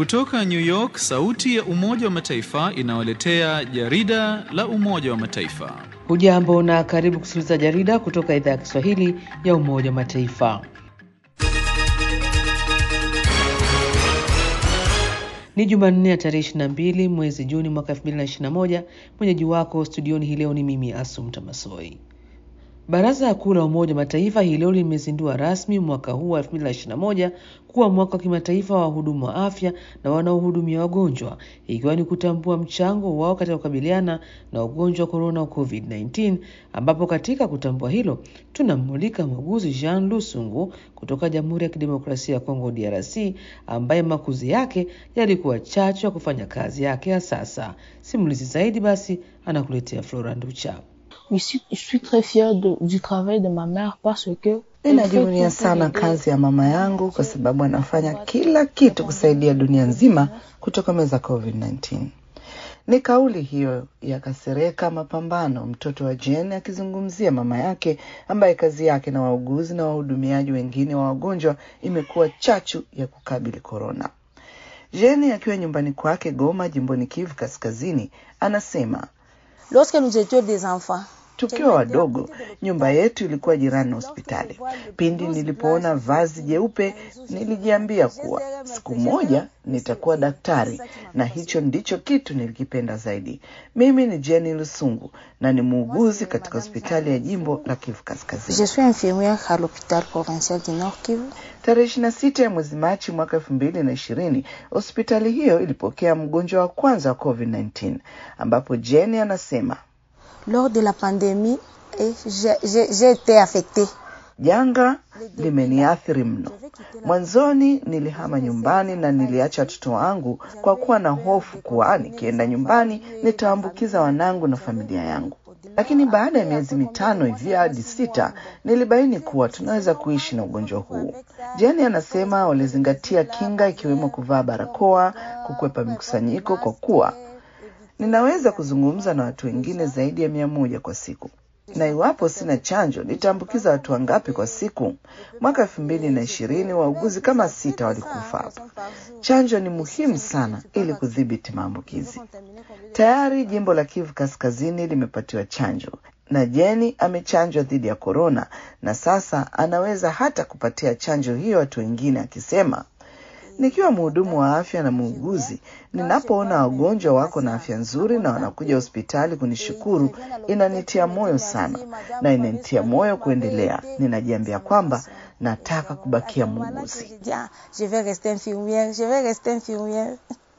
Kutoka New York, sauti ya Umoja wa Mataifa inawaletea jarida la Umoja wa Mataifa. Hujambo na karibu kusikiliza jarida kutoka idhaa ya Kiswahili ya Umoja wa Mataifa. Ni Jumanne ya tarehe 22 mwezi Juni mwaka 2021. Mwenyeji wako studioni hii leo ni mimi Asum Tamasoi. Baraza Kuu la Umoja wa Mataifa hii leo limezindua rasmi mwaka huu wa 2021 kuwa mwaka wa kimataifa wa wahudumu wa afya na wanaohudumia wagonjwa, ikiwa ni kutambua mchango wao katika kukabiliana na ugonjwa wa korona wa COVID-19, ambapo katika kutambua hilo tunammulika muuguzi Jean Lusungu kutoka Jamhuri ya Kidemokrasia ya Kongo DRC, ambaye makuzi yake yalikuwa chachu ya kufanya kazi yake ya sasa. Simulizi zaidi basi anakuletea Flora Nducha. Je suis, je suis très fière de, du travail de ma mère parce que Ninajivunia sana kazi ya mama yangu kwa sababu anafanya kila kitu kusaidia dunia nzima kutokomeza COVID-19. Ni kauli hiyo ya Kasereka Mapambano, mtoto wa Jane, akizungumzia mama yake ambaye kazi yake na wauguzi na wahudumiaji wengine wa wagonjwa imekuwa chachu ya kukabili korona. Jane akiwa nyumbani kwake Goma, jimboni Kivu Kaskazini, anasema lorsque nous étions des enfants Tukiwa wadogo, nyumba yetu ilikuwa jirani na hospitali. Pindi nilipoona vazi jeupe, nilijiambia kuwa siku moja nitakuwa daktari, na hicho ndicho kitu nilikipenda zaidi. Mimi ni Jenny Lusungu na ni muuguzi katika hospitali ya jimbo la Kivu Kaskazini. Je suis infirmière à l'hôpital provincial du Nord Kivu. Tarehe ishirini na sita ya mwezi Machi mwaka elfu mbili na ishirini hospitali hiyo ilipokea mgonjwa wa kwanza wa COVID-19 ambapo Jenny anasema Lors de la pandémie, eh, j'ai- j'ai j'ai été affectée. Janga limeniathiri mno. Mwanzoni nilihama nyumbani na niliacha watoto wangu kwa kuwa na hofu kuwa nikienda nyumbani nitaambukiza wanangu na familia yangu. Lakini baada ya miezi mitano hivi hadi sita nilibaini kuwa tunaweza kuishi na ugonjwa huu. Jeni anasema walizingatia kinga ikiwemo kuvaa barakoa, kukwepa mikusanyiko kwa kuwa ninaweza kuzungumza na watu wengine zaidi ya mia moja kwa siku na iwapo sina chanjo nitaambukiza watu wangapi kwa siku? Mwaka elfu mbili na ishirini wauguzi kama sita walikufa hapa. Chanjo ni muhimu sana ili kudhibiti maambukizi. Tayari jimbo la Kivu Kaskazini limepatiwa chanjo na Jeni amechanjwa dhidi ya korona, na sasa anaweza hata kupatia chanjo hiyo watu wengine, akisema Nikiwa mhudumu wa afya na muuguzi, ninapoona wagonjwa wako na afya nzuri na wanakuja hospitali kunishukuru, inanitia moyo sana na inanitia moyo kuendelea. Ninajiambia kwamba nataka kubakia muuguzi. Bien, Je vais rester infirmière, je vais rester infirmière.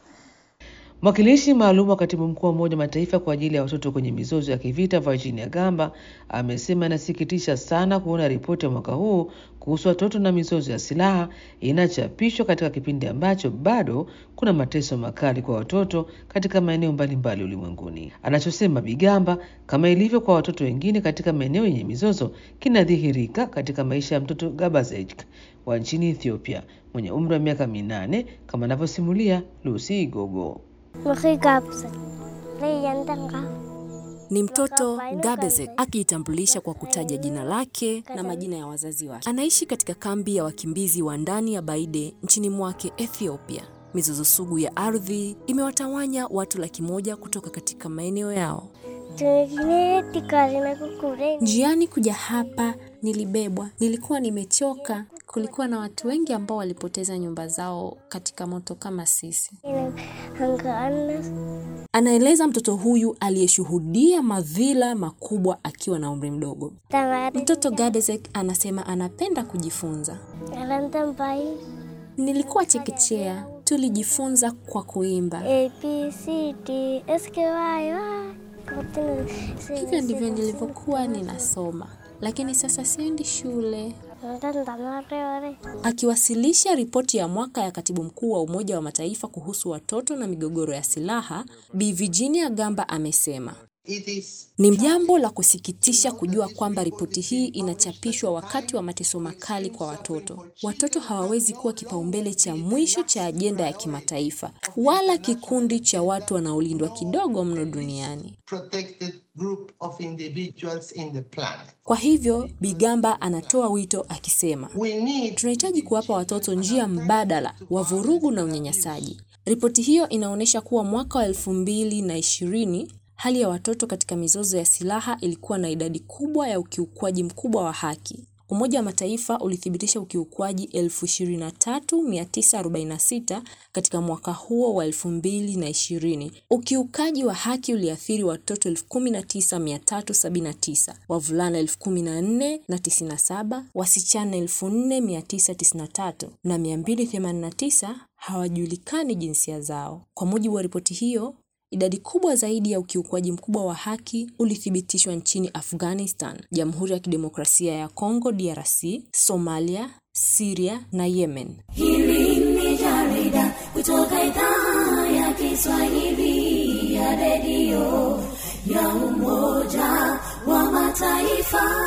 Mwakilishi maalum wa katibu mkuu wa Umoja wa Mataifa kwa ajili ya watoto kwenye mizozo ya kivita Virginia Gamba amesema inasikitisha sana kuona ripoti ya mwaka huu kuhusu watoto na mizozo ya silaha inachapishwa katika kipindi ambacho bado kuna mateso makali kwa watoto katika maeneo mbalimbali ulimwenguni. Anachosema Bigamba, kama ilivyo kwa watoto wengine katika maeneo yenye mizozo, kinadhihirika katika maisha ya mtoto Gabazek wa nchini Ethiopia mwenye umri wa miaka minane kama anavyosimulia Lucy Igogo. Ni mtoto Gabezek akijitambulisha kwa kutaja jina lake na majina ya wazazi wake. Anaishi katika kambi ya wakimbizi wa ndani ya Baide nchini mwake Ethiopia. Mizozo sugu ya ardhi imewatawanya watu laki moja kutoka katika maeneo yao. Njiani kuja hapa nilibebwa, nilikuwa nimechoka. Kulikuwa na watu wengi ambao walipoteza nyumba zao katika moto kama sisi. Anaeleza mtoto huyu aliyeshuhudia madhila makubwa akiwa na umri mdogo. Mtoto Gadezek anasema anapenda kujifunza. Nilikuwa chekechea, tulijifunza kwa kuimba. Hivyo ndivyo nilivyokuwa ninasoma, lakini sasa siendi shule. Akiwasilisha ripoti ya mwaka ya katibu mkuu wa Umoja wa Mataifa kuhusu watoto na migogoro ya silaha, Bi Virginia Gamba amesema ni jambo la kusikitisha kujua kwamba ripoti hii inachapishwa wakati wa mateso makali kwa watoto. Watoto hawawezi kuwa kipaumbele cha mwisho cha ajenda ya kimataifa, wala kikundi cha watu wanaolindwa kidogo mno duniani. protected group of individuals in the planet. Kwa hivyo, Bigamba anatoa wito akisema, We need tunahitaji kuwapa watoto njia mbadala wa vurugu na unyanyasaji. Ripoti hiyo inaonyesha kuwa mwaka wa elfu mbili na ishirini hali ya watoto katika mizozo ya silaha ilikuwa na idadi kubwa ya ukiukwaji mkubwa wa haki. Umoja wa Mataifa ulithibitisha ukiukwaji 23946 katika mwaka huo wa 2020. Ukiukaji wa haki uliathiri watoto 19379, wavulana 14097, wasichana 4993 na 289 hawajulikani jinsia zao. Kwa mujibu wa ripoti hiyo, Idadi kubwa zaidi ya ukiukwaji mkubwa wa haki ulithibitishwa nchini Afghanistan, Jamhuri ya Kidemokrasia ya Kongo DRC, Somalia, Syria na Yemen. Hili ni jarida kutoka idhaa ya Kiswahili ya redio ya Umoja wa Mataifa.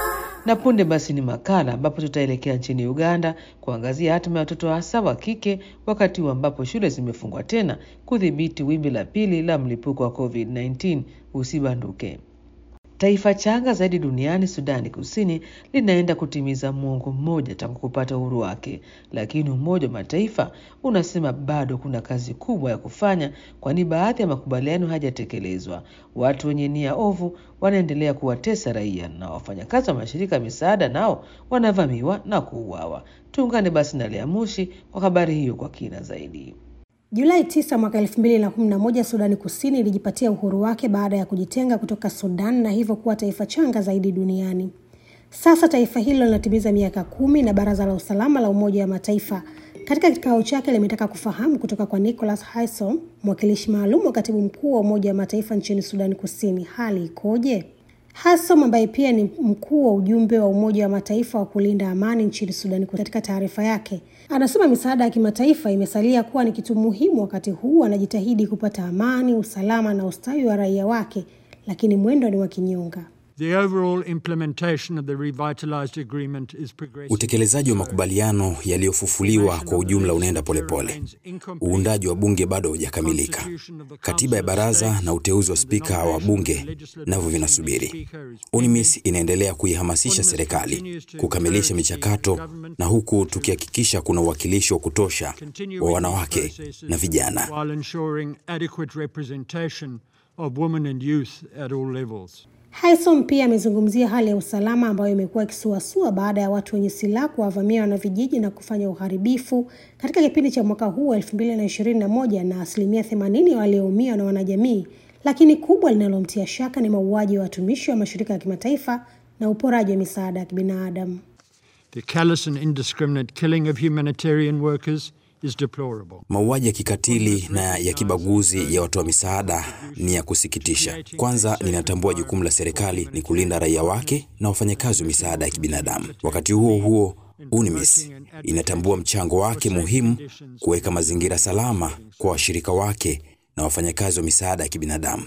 Na punde basi ni makala ambapo tutaelekea nchini Uganda kuangazia hatima ya watoto hasa wa kike wakati huu ambapo shule zimefungwa tena kudhibiti wimbi la pili la mlipuko wa COVID-19 usibanduke. Taifa changa zaidi duniani, Sudani Kusini, linaenda kutimiza muongo mmoja tangu kupata uhuru wake, lakini Umoja wa Mataifa unasema bado kuna kazi kubwa ya kufanya, kwani baadhi ya makubaliano hayajatekelezwa. Watu wenye nia ovu wanaendelea kuwatesa raia na wafanyakazi wa mashirika ya misaada nao wanavamiwa na kuuawa. Tuungane basi na Lea Mushi kwa habari hiyo kwa kina zaidi. Julai 9 mwaka 2011 Sudani Kusini ilijipatia uhuru wake baada ya kujitenga kutoka Sudan na hivyo kuwa taifa changa zaidi duniani. Sasa taifa hilo linatimiza miaka kumi na Baraza la Usalama la Umoja wa Mataifa katika kikao chake limetaka kufahamu kutoka kwa Nicholas Haysom, mwakilishi maalum wa katibu mkuu wa Umoja wa Mataifa nchini Sudani Kusini, hali ikoje? Haysom ambaye pia ni mkuu wa ujumbe wa Umoja wa Mataifa wa kulinda amani nchini Sudani Kusini, katika taarifa yake anasema misaada ya kimataifa imesalia kuwa ni kitu muhimu wakati huu anajitahidi kupata amani, usalama na ustawi wa raia wake, lakini mwendo ni wa kinyonga. The overall implementation of the revitalized agreement is progressing. Utekelezaji wa makubaliano yaliyofufuliwa kwa ujumla unaenda polepole. Uundaji wa bunge bado haujakamilika. Katiba ya baraza na uteuzi wa spika wa bunge navyo vinasubiri. UNMISS inaendelea kuihamasisha serikali kukamilisha michakato, na huku tukihakikisha kuna uwakilishi wa kutosha wa wanawake na vijana. While ensuring adequate representation of women and youth at all levels. Haysom pia amezungumzia hali ya usalama ambayo imekuwa ikisuasua baada ya watu wenye silaha kuwavamia wanavijiji na kufanya uharibifu katika kipindi cha mwaka huu elfu mbili na ishirini na moja na asilimia themanini walioumia na wanajamii, lakini kubwa linalomtia shaka ni mauaji ya watumishi wa mashirika ya kimataifa na uporaji wa misaada ya kibinadamu. The callous and indiscriminate killing of humanitarian workers is deplorable. Mauaji ya kikatili na ya kibaguzi ya watoa misaada ni ya kusikitisha. Kwanza, ninatambua jukumu la serikali ni kulinda raia wake na wafanyakazi wa misaada ya kibinadamu. Wakati huo huo, UNMISS inatambua mchango wake muhimu kuweka mazingira salama kwa washirika wake na wafanyakazi wa misaada ya kibinadamu.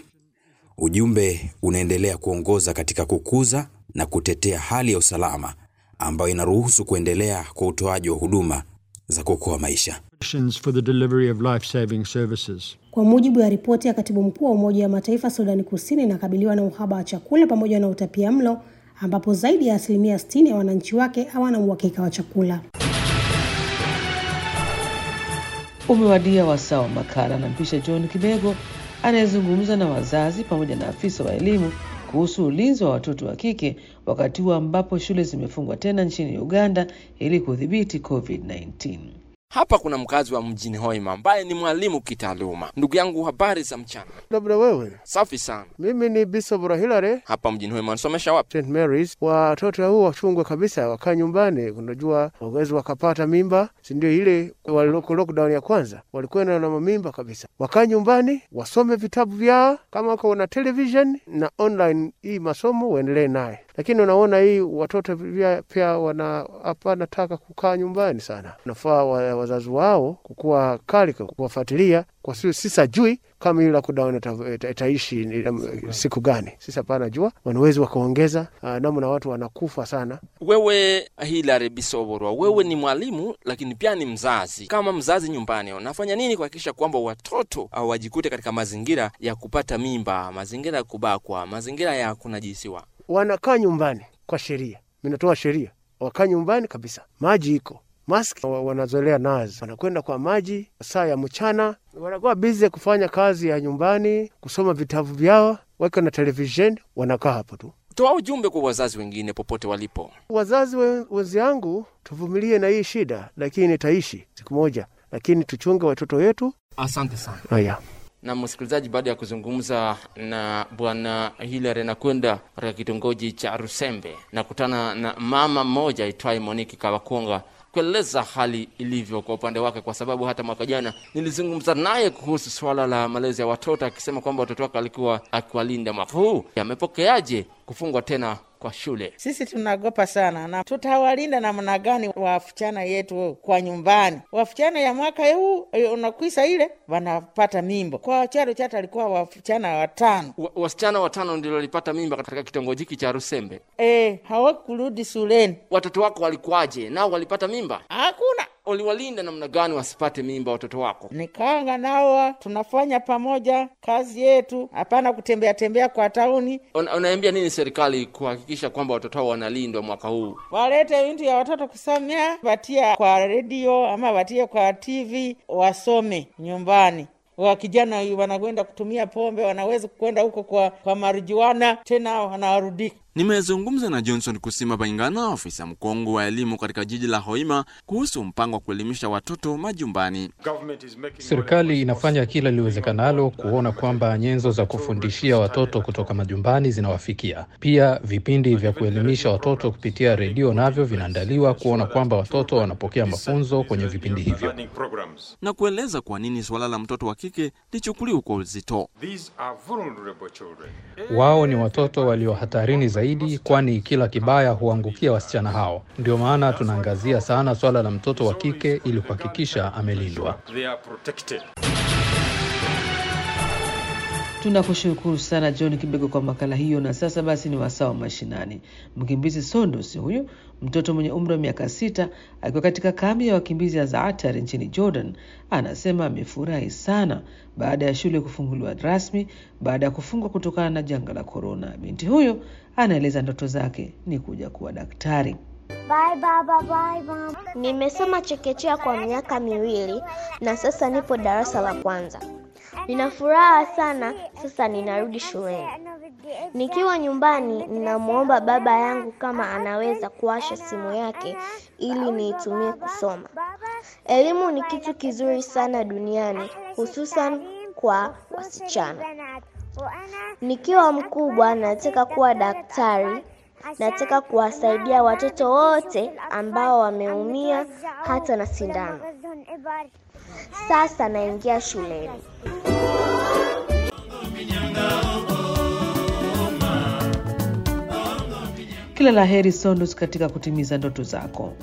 Ujumbe unaendelea kuongoza katika kukuza na kutetea hali ya usalama ambayo inaruhusu kuendelea kwa utoaji wa huduma za kuokoa maisha. For the delivery of life-saving services. Kwa mujibu wa ripoti ya katibu mkuu wa Umoja wa Mataifa, Sudani Kusini inakabiliwa na uhaba wa chakula pamoja na utapia mlo, ambapo zaidi ya asilimia 60 ya wananchi wake hawana uhakika wa chakula. Umewadia wasaa wa makala na mpisha John Kibego anayezungumza na wazazi pamoja na afisa wa elimu kuhusu ulinzi wa watoto wa kike wakati huu ambapo shule zimefungwa tena nchini Uganda ili kudhibiti COVID-19. Hapa kuna mkazi wa mjini Hoima ambaye ni mwalimu kitaaluma. Ndugu yangu, habari za mchana? Labda wewe. Safi sana. Mimi ni Bishop Hilary. Hapa mjini Hoima unasomesha wapi? St Mary's. Watoto hao wachungwe kabisa, wakaa nyumbani. Unajua wawezi wakapata mimba, si ndio? Ile waliloko lockdown ya kwanza walikwenda na mamimba kabisa. Wakaa nyumbani, wasome vitabu vyao, kama wako na television na online, hii masomo waendelee naye lakini unaona hii watoto pia, pia wana hapana taka kukaa nyumbani sana. Nafaa wa, wazazi wao kukuwa kali kuwafuatilia kwa sio sisa jui kama ile lockdown itaishi siku gani. Sisi hapana jua, wanawezi wakaongeza namna watu wanakufa sana. Wewe Hilary Bisoborwa, wewe ni mwalimu lakini pia ni mzazi. Kama mzazi nyumbani, unafanya nini kuhakikisha kwamba watoto wajikute katika mazingira ya kupata mimba, mazingira ya kubakwa, mazingira ya kunajisiwa? wanakaa nyumbani kwa sheria, minatoa sheria, wakaa nyumbani kabisa. Maji iko, maski wa- wanazoelea nazo, wanakwenda kwa maji saa ya mchana, wanakuwa bize kufanya kazi ya nyumbani, kusoma vitabu vyao, wako na televisheni, wanakaa hapo tu. Toa ujumbe kwa wazazi wengine popote walipo. Wazazi we- wenzangu, tuvumilie na hii shida, lakini itaishi siku moja, lakini tuchunge watoto wetu. Asante sana. Haya. na msikilizaji, baada ya kuzungumza na bwana Hilary nakwenda katika kitongoji cha Rusembe, nakutana na mama mmoja aitwaye Moniki Kawakonga kueleza hali ilivyo kwa upande wake, kwa sababu hata mwaka jana nilizungumza naye kuhusu swala la malezi ya watoto, akisema kwamba watoto wake alikuwa akiwalinda. Mwaka huu amepokeaje kufungwa tena kwa shule? Sisi tunaogopa sana, na tutawalinda namna gani wasichana yetu kwa nyumbani? Wasichana ya mwaka huu eh, unakwisa ile wanapata mimbo. Kwa charo chata alikuwa wasichana watano Wa- wasichana watano ndio walipata mimba katika kitongoji hiki cha Rusembe. e, hawakurudi shuleni. Watoto wako walikuwaje? Nao walipata mimba? Hakuna. Uliwalinda namna gani wasipate mimba watoto wako? Nikanga nao tunafanya pamoja kazi yetu, hapana kutembea tembea kwa tauni. Una, unaambia nini serikali kuhakikisha kwamba watoto hao wanalindwa mwaka huu? Walete vitu ya watoto kusomea, watie kwa redio ama watie kwa TV, wasome nyumbani. Wa kijana wanakwenda kutumia pombe, wanaweza kwenda huko kwa, kwa marijuana tena wanarudi Nimezungumza na Johnson Kusima Baingana, afisa mkongwe wa elimu katika jiji la Hoima, kuhusu mpango wa kuelimisha watoto majumbani. Serikali inafanya kila liwezekanalo kuona kwamba nyenzo za kufundishia watoto kutoka majumbani zinawafikia. Pia vipindi vya kuelimisha watoto kupitia redio navyo vinaandaliwa kuona kwamba watoto wanapokea mafunzo kwenye vipindi hivyo. na kueleza kwa nini suala la mtoto wa kike lichukuliwe kwa uzito. Wao ni watoto walio hatarini zaidi, kwani kila kibaya huangukia wasichana hao. Ndio maana tunaangazia sana swala la mtoto wa kike ili kuhakikisha amelindwa. Tunakushukuru sana John Kibego kwa makala hiyo. Na sasa basi ni wasaa wa mashinani. Mkimbizi Sondos huyu mtoto mwenye umri wa miaka sita akiwa katika kambi ya wakimbizi ya Zaatar nchini Jordan anasema amefurahi sana baada ya shule kufunguliwa rasmi baada ya kufungwa kutokana na janga la korona. Binti huyo anaeleza ndoto zake ni kuja kuwa daktari. Bye baba, bye mama. Nimesoma chekechea kwa miaka miwili na sasa nipo darasa la kwanza. Nina furaha sana, sasa ninarudi shuleni. Nikiwa nyumbani, ninamwomba baba yangu kama anaweza kuwasha simu yake ili niitumie kusoma. Elimu ni kitu kizuri sana duniani, hususan kwa wasichana. Nikiwa mkubwa, nataka kuwa daktari. Nataka kuwasaidia watoto wote ambao wameumia hata na sindano. Sasa naingia shuleni. Kila la heri Sondos katika kutimiza ndoto zako.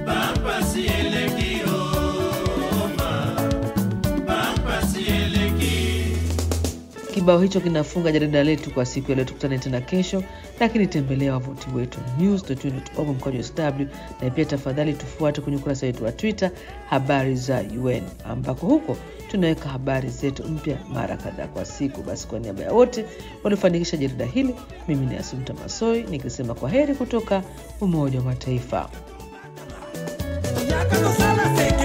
Kibao hicho kinafunga jarida letu kwa siku ya leo. Tukutane tena kesho, lakini tembelea wavuti wetu news.un.org mkwaju sw, na pia tafadhali tufuate kwenye ukurasa wetu wa Twitter habari za UN, ambako huko tunaweka habari zetu mpya mara kadhaa kwa siku. Basi kwa niaba ya wote waliofanikisha jarida hili, mimi ni Asumta Masoi nikisema kwa heri kutoka Umoja wa Mataifa. Yakatosala se